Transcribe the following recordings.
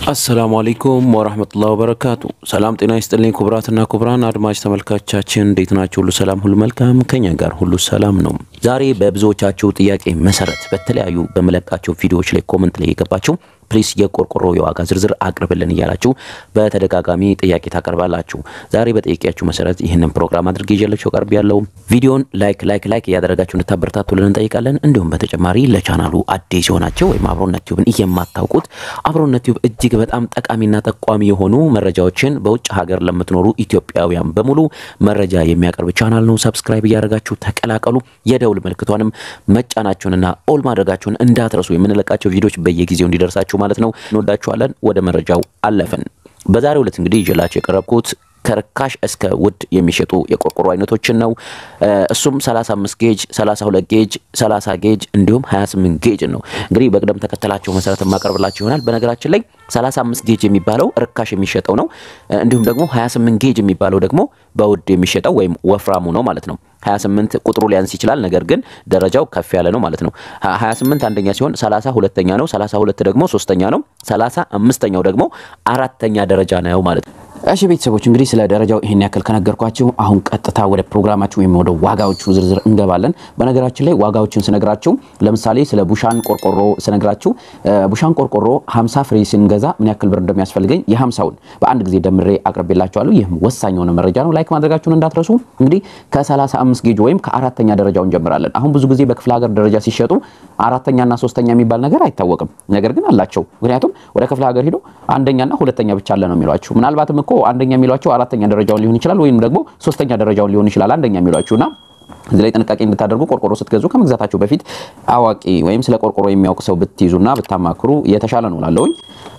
አሰላሙ አለይኩም ወራህመቱላሂ ወበረካቱ። ሰላም ጤና ይስጥልኝ ክቡራትና ክቡራን አድማጭ ተመልካቻችን እንዴት ናቸው? ሁሉ ሰላም፣ ሁሉ መልካም፣ ከኛ ጋር ሁሉ ሰላም ነው። ዛሬ በብዙዎቻችሁ ጥያቄ መሰረት በተለያዩ በመለቃቸው ቪዲዮዎች ላይ ኮመንት ላይ የገባችሁ ፕሊስ የቆርቆሮ የዋጋ ዝርዝር አቅርብልን እያላችሁ በተደጋጋሚ ጥያቄ ታቀርባላችሁ። ዛሬ በጠየቂያችሁ መሰረት ይህንን ፕሮግራም አድርጌ ይዤላችሁ ቀርብ ያለው ቪዲዮን ላይክ ላይክ ላይክ እያደረጋችሁ እንድታበረታቱልን እንጠይቃለን። እንዲሁም በተጨማሪ ለቻናሉ አዲስ የሆናቸው ወይም አብሮነት ቲዩብን የማታውቁት አብሮነት ቲዩብ እጅግ በጣም ጠቃሚና ጠቋሚ የሆኑ መረጃዎችን በውጭ ሀገር ለምትኖሩ ኢትዮጵያውያን በሙሉ መረጃ የሚያቀርብ ቻናል ነው። ሰብስክራይብ እያደረጋችሁ ተቀላቀሉ። የደውል ምልክቷንም መጫናችሁንና ኦል ማድረጋችሁን እንዳትረሱ። የምንለቃቸው ቪዲዮዎች በየጊዜው እንዲደርሳችሁ ማለት ነው። እንወዳችኋለን። ወደ መረጃው አለፍን። በዛሬው ዕለት እንግዲህ ይዤላችሁ የቀረብኩት ከርካሽ እስከ ውድ የሚሸጡ የቆርቆሮ አይነቶችን ነው። እሱም 35 ጌጅ፣ 32 ጌጅ፣ 30 ጌጅ እንዲሁም 28 ጌጅ ነው። እንግዲህ በቅደም ተከተላቸው መሰረት የማቀርብላችሁ ይሆናል። በነገራችን ላይ 35 ጌጅ የሚባለው ርካሽ የሚሸጠው ነው። እንዲሁም ደግሞ 28 ጌጅ የሚባለው ደግሞ በውድ የሚሸጠው ወይም ወፍራሙ ነው ማለት ነው። 28 ቁጥሩ ሊያንስ ይችላል፣ ነገር ግን ደረጃው ከፍ ያለ ነው ማለት ነው። 28 አንደኛ ሲሆን 30 ሁለተኛ ነው። 32 ደግሞ ሶስተኛ ነው። 35ኛው ደግሞ አራተኛ ደረጃ ነው ማለት ነው። እሺ ቤተሰቦች እንግዲህ ስለ ደረጃው ይሄን ያክል ከነገርኳችሁ አሁን ቀጥታ ወደ ፕሮግራማችሁ ወይም ወደ ዋጋዎቹ ዝርዝር እንገባለን። በነገራችን ላይ ዋጋዎችን ስነግራችሁ ለምሳሌ ስለ ቡሻን ቆርቆሮ ስነግራችሁ ቡሻን ቆርቆሮ 50 ፍሬ ስንገዛ ምን ያክል ብር እንደሚያስፈልገኝ የ50ውን በአንድ ጊዜ ደምሬ አቅርቤላችኋለሁ። ይህም ወሳኝ የሆነ መረጃ ነው። ላይክ ማድረጋችሁን እንዳትረሱ። እንግዲህ ከ35 ጌጅ ወይም ከአራተኛ ደረጃው እንጀምራለን። አሁን ብዙ ጊዜ በክፍለ ሀገር ደረጃ ሲሸጡ አራተኛና ሶስተኛ የሚባል ነገር አይታወቅም። ነገር ግን አላቸው። ምክንያቱም ወደ ክፍለ ሀገር ሄዶ አንደኛና ሁለተኛ ብቻ አለ ነው የሚሏችሁ። ምናልባትም እኮ አንደኛ የሚሏቸው አራተኛ ደረጃውን ሊሆን ይችላል፣ ወይም ደግሞ ሶስተኛ ደረጃውን ሊሆን ይችላል አንደኛ የሚሏችሁና እዚህ ላይ ጥንቃቄ እንድታደርጉ ቆርቆሮ ስትገዙ ከመግዛታችሁ በፊት አዋቂ ወይም ስለ ቆርቆሮ የሚያውቅ ሰው ብትይዙና ብታማክሩ የተሻለ ነው ላለውኝ።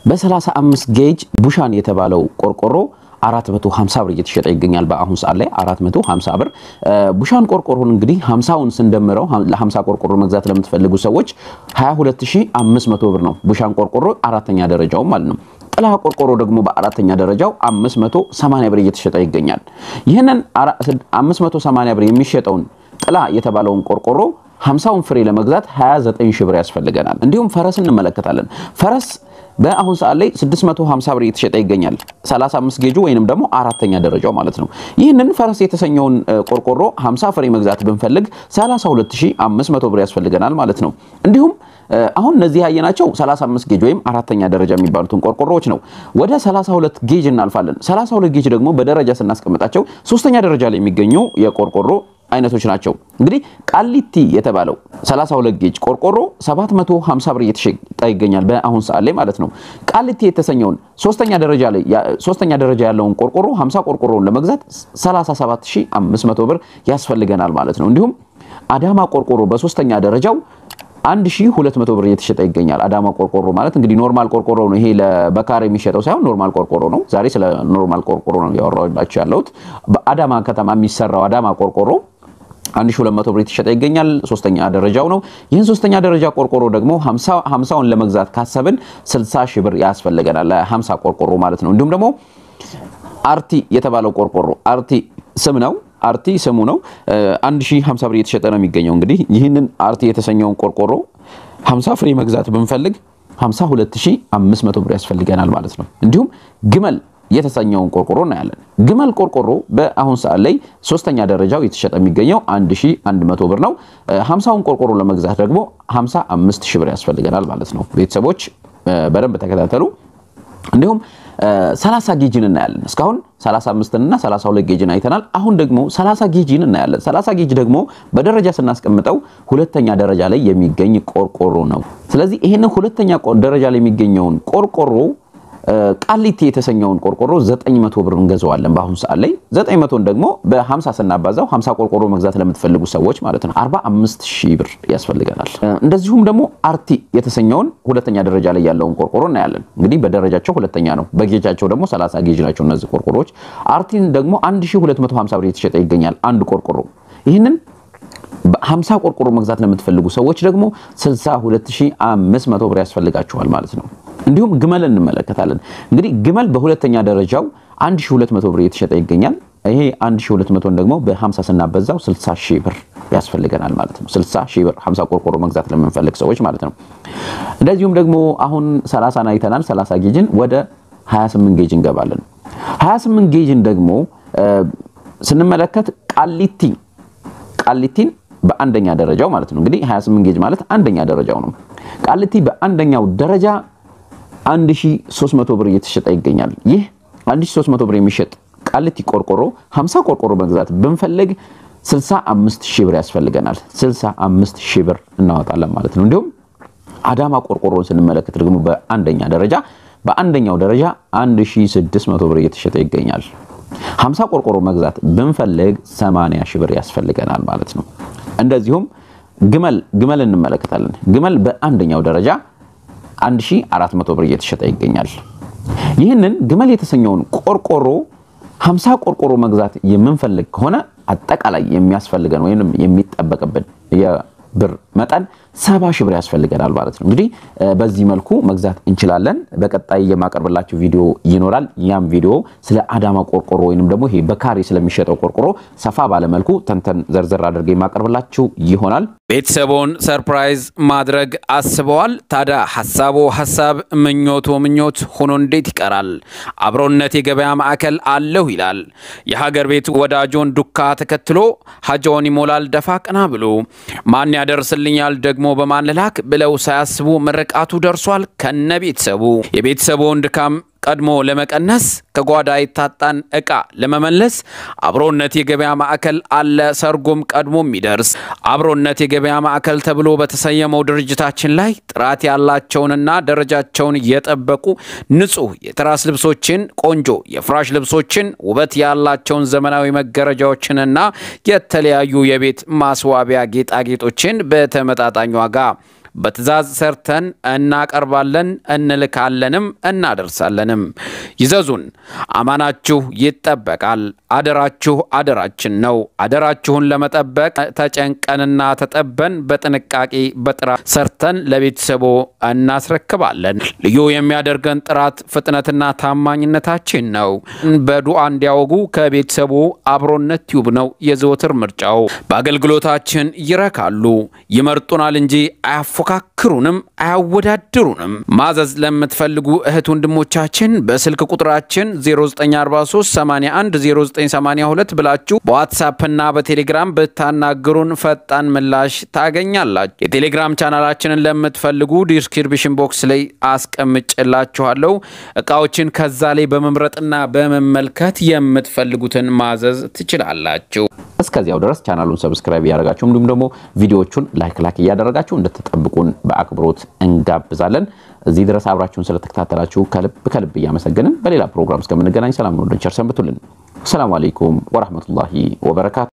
በ35 ጌጅ ቡሻን የተባለው ቆርቆሮ 450 ብር እየተሸጠ ይገኛል። በአሁን ሰዓት ላይ 450 ብር ቡሻን ቆርቆሮን እንግዲህ 50ውን ስንደምረው ለ50 ቆርቆሮ መግዛት ለምትፈልጉ ሰዎች 22500 ብር ነው። ቡሻን ቆርቆሮ አራተኛ ደረጃው ማለት ነው። ጥላ ቆርቆሮ ደግሞ በአራተኛ ደረጃው 580 ብር እየተሸጠ ይገኛል። ይህንን 580 ብር የሚሸጠውን ጥላ የተባለውን ቆርቆሮ 50ውን ፍሬ ለመግዛት 29 ሺህ ብር ያስፈልገናል። እንዲሁም ፈረስ እንመለከታለን። ፈረስ በአሁን ሰዓት ላይ 650 ብር እየተሸጠ ይገኛል። 35 ጌጁ ወይንም ደግሞ አራተኛ ደረጃው ማለት ነው። ይህንን ፈረስ የተሰኘውን ቆርቆሮ 50 ፍሬ መግዛት ብንፈልግ 32500 ብር ያስፈልገናል ማለት ነው። እንዲሁም አሁን እነዚህ ያየናቸው 35 ጌጅ ወይም አራተኛ ደረጃ የሚባሉትን ቆርቆሮዎች ነው። ወደ 32 ጌጅ እናልፋለን። 32 ጌጅ ደግሞ በደረጃ ስናስቀምጣቸው ሶስተኛ ደረጃ ላይ የሚገኙ የቆርቆሮ አይነቶች ናቸው። እንግዲህ ቃሊቲ የተባለው 32 ጌጅ ቆርቆሮ 750 ብር እየተሸጠ ይገኛል በአሁን ሰዓት ላይ ማለት ነው። ቃሊቲ የተሰኘውን ሶስተኛ ደረጃ ላይ ሶስተኛ ደረጃ ያለውን ቆርቆሮ 50 ቆርቆሮውን ለመግዛት 37500 ብር ያስፈልገናል ማለት ነው። እንዲሁም አዳማ ቆርቆሮ በሶስተኛ ደረጃው 1200 ብር እየተሸጠ ይገኛል። አዳማ ቆርቆሮ ማለት እንግዲህ ኖርማል ቆርቆሮ ነው። ይሄ በካሬ የሚሸጠው ሳይሆን ኖርማል ቆርቆሮ ነው። ዛሬ ስለ ኖርማል ቆርቆሮ ነው ያወራሁላችሁ ያለሁት። በአዳማ ከተማ የሚሰራው አዳማ ቆርቆሮ 1200 ብር የተሸጠ ይገኛል። ሶስተኛ ደረጃው ነው። ይህን ሶስተኛ ደረጃ ቆርቆሮ ደግሞ 50ውን ለመግዛት ካሰብን 60 ሺህ ብር ያስፈልገናል። 50 ቆርቆሮ ማለት ነው። እንዲሁም ደግሞ አርቲ የተባለው ቆርቆሮ አርቲ ስም ነው አርቲ ስሙ ነው። 1050 ብር እየተሸጠ ነው የሚገኘው። እንግዲህ ይህንን አርቲ የተሰኘውን ቆርቆሮ 50 ፍሬ መግዛት ብንፈልግ 52500 ብር ያስፈልገናል ማለት ነው። እንዲሁም ግመል የተሰኘውን ቆርቆሮ እናያለን። ግመል ቆርቆሮ በአሁን ሰዓት ላይ ሶስተኛ ደረጃው የተሸጠ የሚገኘው 1100 ብር ነው። 50ውን ቆርቆሮ ለመግዛት ደግሞ 55 ሺህ ብር ያስፈልገናል ማለት ነው። ቤተሰቦች በደንብ ተከታተሉ። እንዲሁም 30 ጌጅን እናያለን። እስካሁን 35 እና 32 ጌጅን አይተናል። አሁን ደግሞ 30 ጌጅን እናያለን። 30 ጌጅ ደግሞ በደረጃ ስናስቀምጠው ሁለተኛ ደረጃ ላይ የሚገኝ ቆርቆሮ ነው። ስለዚህ ይህንን ሁለተኛ ደረጃ ላይ የሚገኘውን ቆርቆሮ ቃሊቲ የተሰኘውን ቆርቆሮ 900 ብር እንገዛዋለን። በአሁኑ ሰዓት ላይ 900ን ደግሞ በ50 ስናባዛው 50 ቆርቆሮ መግዛት ለምትፈልጉ ሰዎች ማለት ነው 45 ሺህ ብር ያስፈልገናል። እንደዚሁም ደግሞ አርቲ የተሰኘውን ሁለተኛ ደረጃ ላይ ያለውን ቆርቆሮ እናያለን። እንግዲህ በደረጃቸው ሁለተኛ ነው፣ በጌጃቸው ደግሞ 30 ጌጅ ናቸው እነዚህ ቆርቆሮዎች። አርቲን ደግሞ 1250 ብር የተሸጠ ይገኛል አንድ ቆርቆሮ። ይህንን በ50 ቆርቆሮ መግዛት ለምትፈልጉ ሰዎች ደግሞ 62500 ብር ያስፈልጋችኋል ማለት ነው። እንዲሁም ግመል እንመለከታለን። እንግዲህ ግመል በሁለተኛ ደረጃው 1200 ብር የተሸጠ ይገኛል። ይሄ 1200ን ደግሞ በ50 ስናበዛው 60 ሺህ ብር ያስፈልገናል ማለት ነው። 60 ሺህ ብር 50 ቆርቆሮ መግዛት ለምንፈልግ ሰዎች ማለት ነው። እንደዚሁም ደግሞ አሁን 30 አይተናል። 30 ጌጅን ወደ 28 ጌጅ እንገባለን። 28 ጌጅን ደግሞ ስንመለከት ቃሊቲ ቃሊቲን በአንደኛ ደረጃው ማለት ነው እንግዲህ 28 ጌጅ ማለት አንደኛ ደረጃው ነው። ቃሊቲ በአንደኛው ደረጃ 1300 ብር እየተሸጠ ይገኛል። ይህ 1300 ብር የሚሸጥ ቃሊቲ ቆርቆሮ 50 ቆርቆሮ መግዛት ብንፈልግ 65 ሺህ ብር ያስፈልገናል። 65 ሺህ ብር እናወጣለን ማለት ነው። እንዲሁም አዳማ ቆርቆሮን ስንመለከት ደግሞ በአንደኛ ደረጃ በአንደኛው ደረጃ 1600 ብር እየተሸጠ ይገኛል። 50 ቆርቆሮ መግዛት ብንፈልግ 80 ሺህ ብር ያስፈልገናል ማለት ነው። እንደዚሁም ግመል ግመል እንመለከታለን። ግመል በአንደኛው ደረጃ 1400 ብር እየተሸጠ ይገኛል። ይህንን ግመል የተሰኘውን ቆርቆሮ 50 ቆርቆሮ መግዛት የምንፈልግ ከሆነ አጠቃላይ የሚያስፈልገን ወይም የሚጠበቅብን የብር መጠን ሰባ ሺህ ብር ያስፈልገናል ማለት ነው። እንግዲህ በዚህ መልኩ መግዛት እንችላለን። በቀጣይ የማቀርብላችሁ ቪዲዮ ይኖራል። ያም ቪዲዮ ስለ አዳማ ቆርቆሮ ወይንም ደግሞ ይሄ በካሬ ስለሚሸጠው ቆርቆሮ ሰፋ ባለመልኩ ተንተን ዘርዘር አድርገ የማቀርብላችሁ ይሆናል። ቤተሰቦን ሰርፕራይዝ ማድረግ አስበዋል? ታዲያ ሀሳቦ ሀሳብ ምኞቶ ምኞት ሆኖ እንዴት ይቀራል? አብሮነት የገበያ ማዕከል አለሁ ይላል። የሀገር ቤት ወዳጆን ዱካ ተከትሎ ሀጃውን ይሞላል ደፋ ቀና ብሎ ማን ያደርስልኛል ደግሞ በማን ልላክ ብለው ሳያስቡ ምርቃቱ ደርሷል ከነ ቤተሰቡ የቤተሰቡን ድካም ቀድሞ ለመቀነስ ከጓዳ የታጣን ዕቃ ለመመለስ አብሮነት የገበያ ማዕከል አለ ሰርጎም ቀድሞ የሚደርስ አብሮነት የገበያ ማዕከል ተብሎ በተሰየመው ድርጅታችን ላይ ጥራት ያላቸውንና ደረጃቸውን የጠበቁ ንጹህ የትራስ ልብሶችን፣ ቆንጆ የፍራሽ ልብሶችን፣ ውበት ያላቸውን ዘመናዊ መጋረጃዎችንና የተለያዩ የቤት ማስዋቢያ ጌጣጌጦችን በተመጣጣኝ ዋጋ በትዕዛዝ ሰርተን እናቀርባለን፣ እንልካለንም እናደርሳለንም። ይዘዙን፣ አማናችሁ ይጠበቃል። አደራችሁ አደራችን ነው። አደራችሁን ለመጠበቅ ተጨንቀንና ተጠበን በጥንቃቄ በጥራት ሰርተን ለቤተሰቦ እናስረክባለን። ልዩ የሚያደርገን ጥራት፣ ፍጥነትና ታማኝነታችን ነው። በዱዓ እንዲያወጉ ከቤተሰቡ አብሮነት ቲዩብ ነው የዘወትር ምርጫው። በአገልግሎታችን ይረካሉ፣ ይመርጡናል እንጂ አያፎካክሩንም፣ አያወዳድሩንም። ማዘዝ ለምትፈልጉ እህት ወንድሞቻችን በስልክ ቁጥራችን 0943 81 0982 ብላችሁ በዋትሳፕና በቴሌግራም ብታናግሩን ፈጣን ምላሽ ታገኛላችሁ። የቴሌግራም ቻናላችንን ለምትፈልጉ ዲስክሪፕሽን ቦክስ ላይ አስቀምጭላችኋለሁ። እቃዎችን ከዛ ላይ በመምረጥና በመመልከት የምትፈልጉትን ማዘዝ ትችላላችሁ። እስከዚያው ድረስ ቻናሉን ሰብስክራይብ እያደረጋችሁ እንዲሁም ደግሞ ቪዲዮዎቹን ላይክ ላይክ እያደረጋችሁ እንድትጠብቁን በአክብሮት እንጋብዛለን። እዚህ ድረስ አብራችሁን ስለተከታተላችሁ ከልብ ከልብ እያመሰገንን በሌላ ፕሮግራም እስከምንገናኝ ሰላም ነው። ቸር ሰንብቱልን። ሰላሙ አለይኩም ወራህመቱላሂ ወበረካቱ